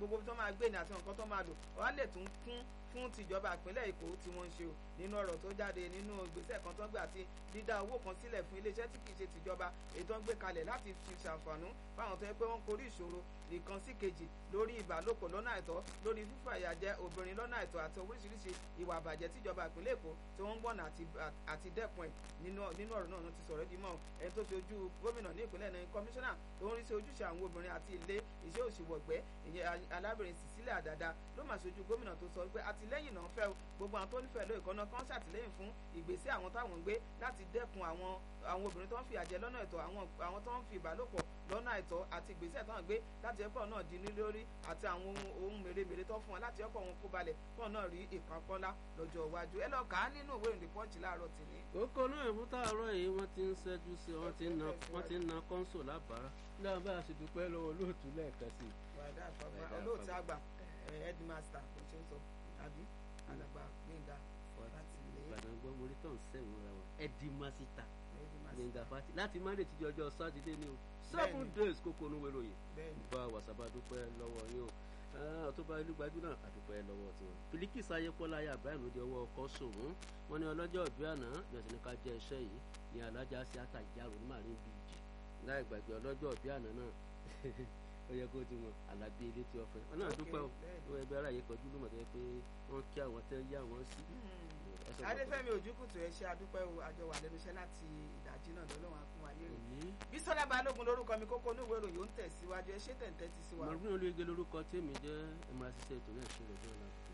gbogbo tó máa gbé ní àti nǹkan tó máa lò wọ́n á lè tún kún fún tìjọba ìpínlẹ̀ èkó tí wọ́n ń ṣe o nínú ọ̀rọ̀ tó jáde nínú ìgbésẹ̀ kan tó ń gbé àti dídá owó kan sílẹ̀ fún iléeṣẹ́ tí kì í ṣe tìjọba èyí tó ń gbé kalẹ̀ láti fi ṣàǹfààní fáwọn tó yẹ pé wọ́n korí ìṣòro ìkan sí kejì lórí ìbálòpọ̀ lọ́nà àìtọ́ lórí fífà ìyàjẹ obìnrin lọ́nà àìtọ́ àti oríṣiríṣi ìwà àbàjẹ́ tíjọba ìpínlẹ̀ èkó tí wọ́n ń gbọ̀nà àti dẹ́kun ẹ̀ nínú ọ̀rọ̀ náà ti sọ̀rọ̀ di mọ́ ẹni tó ṣe ojú gómìnà ní ìpínlẹ̀ náà kọmíṣánná tó ń rí sí ojúṣe àwọn obìnrin àti ilé iṣẹ́ òṣìwọ̀gbẹ́ ìyẹn alábìrin Cecilia Dada ló mà ṣojú gómìnà tó sọ pé àtìlẹ́yìn náà fẹ́ gbogbo àwọn tó nífẹ̀ẹ́ lóye kan náà kán ṣàtìlẹ́yìn fún ìgbésẹ̀ àwọn táwọn ń gbé láti dẹ́kun àwọn àwọn obìnrin tó ń fi àjẹ lọ́nà ẹ̀tọ́ àwọn tó ń fi ìbálòpọ̀ lọ́nà àìtọ́ àti ìgbésẹ̀ tó ń gbé láti ẹ̀pọ̀ náà di ní lórí àti àwọn ohun mèremère tó fún wọn láti ẹ̀pọ̀ wọn kó balẹ̀ kọ́ náà rí ìkápọ́nlá lọ́jọ́ iwájú ẹ lọ kà á nínú ìwé ìrìn pọ́ǹchì láàárọ̀ tìní. kókó náà ìfún tààrọ̀ yìí wọ́n ti ń ṣẹ́jú sí wọ́n ti ń na wọ́n ti ń na kọ́ńsò lábàárà náà bá a ṣe dúpẹ́ lọ́wọ́ olóòtú lẹ́ẹ̀kan sí i. wàdà àfọwọ́ olóòtú àgbà headmaster kò ṣe ń sọ àbí alàgbà gbẹ̀ngà fàtìlẹ́. ìbàdàn gbọ́ morí tó ń sẹ́wọ̀n ra wọn ẹ̀dìmásítà gbẹ̀ngà fàtì láti má lè tíjọ́ ọjọ́ sátidé ni o seven days kókó onúwé ròyìn bá wàsábà dúpẹ́ lọ́wọ́ yín o tó bá ìlú gbajú náà àdúpẹ́ lọ́wọ́ tiwọn. Bilikis ayépọ́lá ayé àbáyé ló di ọwọ́ ọkọ̀ sòwò wọn ní ọlọ́jọ́ ìbí àná yọ̀sìn ní ká jẹ́ iṣẹ́ yìí ní alájà sí àtàjárò ní màrín bíjì láì gbàgbé ọlọ́jọ́ ìbí àná náà ó yẹ kó ti wọn alábí ilé tí wọ́n fẹ́ wọn náà dúpẹ́ o wọ́n ẹgbẹ́ ara yìí kọjú lómọ̀ tó yẹ pé wọ́n kí àwọn tẹ́ yá wọn sí. adéfẹ́mi ojúkùtù ẹ ṣe adúpẹ́ o àjọ wà lẹ́nu iṣẹ́ láti ìdájí náà lọ́lọ́run á fún wa lérè bísọ́lá balógun lórúkọ mi kókó oníwèé ìròyìn ó ń tẹ̀síwájú ẹ ṣé tẹ̀ǹtẹ̀ ti sí wa. mọ̀rún olóyege lórúkọ tèmi jẹ́ ẹ̀ máa ṣiṣẹ́ ètò náà ṣe lọ́jọ́ náà.